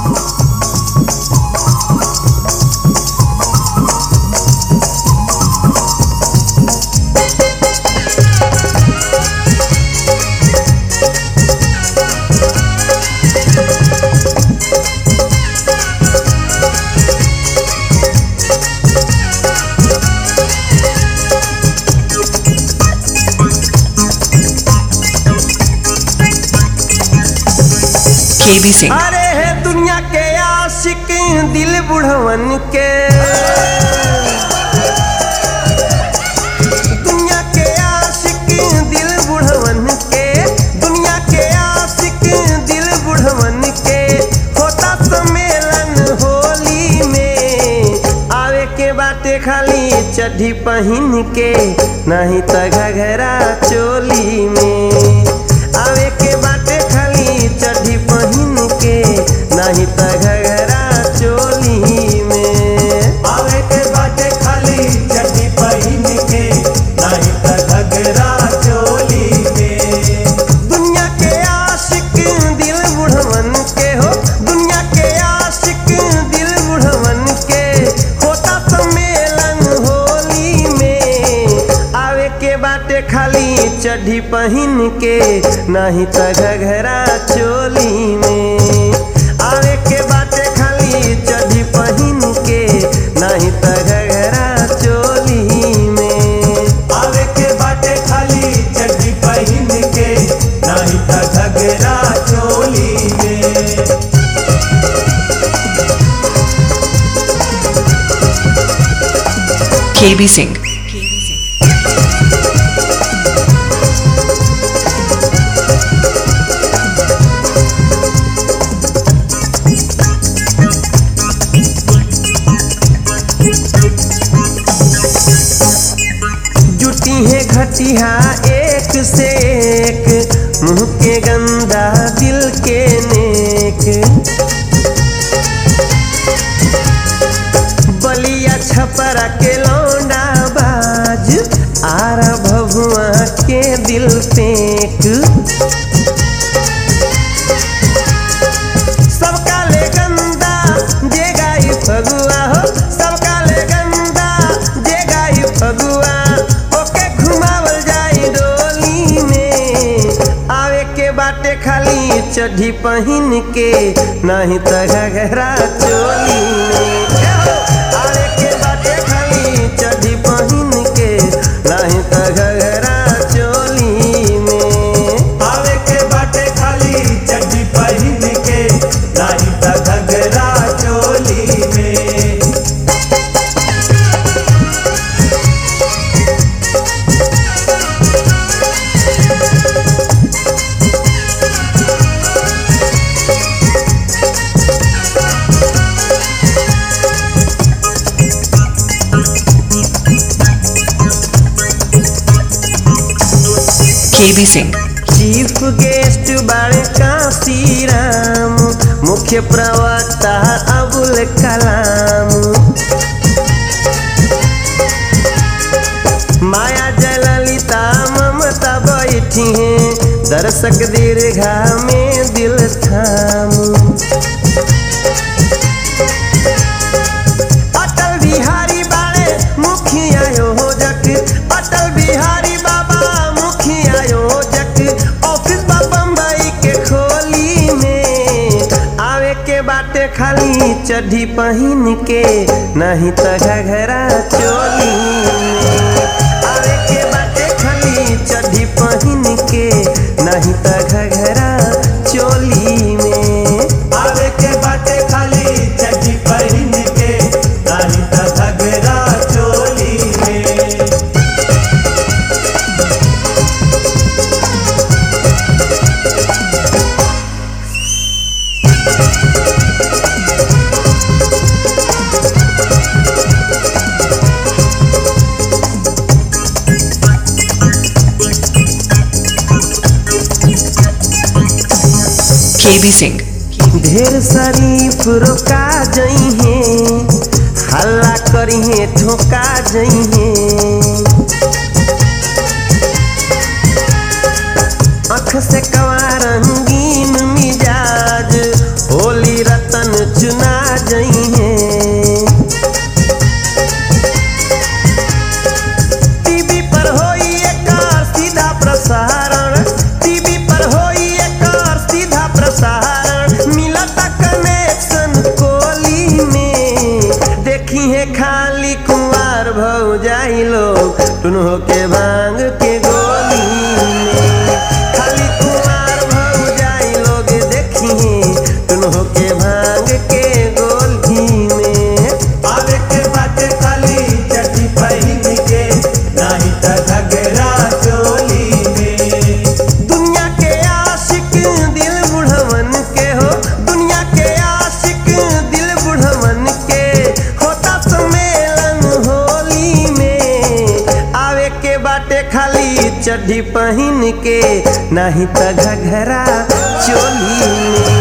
KB Singh. अरे है दुनिया के आशिक दिल बुढ़वन के दुनिया के आशिक दिल बुढ़वन के दुनिया के आशिक दिल बुढ़वन के होता सम्मेलन होली में आवे के बाटे खाली चड्ढी पहन के नहीं त घघरा चोली में आवे के बाटे खाली चड्ढी पहन के नहीं त घघरा चोली में आवे के बाटे खाली चड्डी पहिन के नहीं त घगरा चोली में दुनिया के आशिक दिल बुढ़वन के हो दुनिया के आशिक दिल बुढ़वन के होता सम्मेलन होली में आवे के बाटे खाली चड्ढी पहन के नहीं त घघरा चोली में आवे के बाटे खाली चड्ढी पहन के नहीं त घघरा चोली में आवे के बाटे खाली चड्डी पहिन के नहीं त घगरा चोली में KB Singh. जुटी है घटिया एक से एक मुंह के गंदा दिल के नेक बलिया छपरा के लौंडा बाज आरा भभुआ के दिल फेंक सबका ले गंदा जे गाई फगुआ हो सबका ले गंदा जे गाई फगुआ ओके घुमावल जाई डोली में आवे के बाटे खाली चड्ढी पहन के नहीं त घघरा चोली में ए हो, आवे के बाटे खाली चड्ढी पहन के नहीं त घघरा चोली में आवे के बाटे खाली चड्डी पहिन के नहीं त घगरा चोली में KB Singh. चीफ गेस्ट बाड़े काशी राम मुख्य प्रवक्ता अबुल कलाम माया जयललिता ममता बैठी हैं दर्शक दीर्घा में दिल थाम अटल बिहारी बाड़े मुखिया योजक अटल बिहारी बाबा मुखिया योजक ऑफिस बा बम्बई के खोली में आवे के बाटे खाली चड्ढी पहन के नहीं त घघरा चोली में आवे के बाटे खाली चड्ढी पहन के नहीं त घघरा चोली में आवे के बाटे खाली चड्डी पहिन के नहीं त घगरा चोली में KB Singh. ढेर शरीफ रोका जई है हल्ला करी है ठोका जई है अख से कवा रंगीन मिजाज होली रतन चुना जइहे टीवी पर होई एकर सीधा प्रसारण टीवी पर होई एकर सीधा प्रसारण मिलता कनेक्शन कोली में देखी है खाली कुंवार भौ जाई लोग टुनहो के भांग के गोली में खाली कुंवार भौ जाई लोग देखी है टुनहो के भांग के गोली में आवे के बाटे खाली चड्डी पहिन के नाही त घगरा चोली में दुनिया के आशिक दिल बुढ़वन के हो दुनिया के आशिक दिल बुढ़वन के होता सम्मेलन होली में आवे के बाटे खाली चड्ढी पहिन के नाही त घघरा चोली में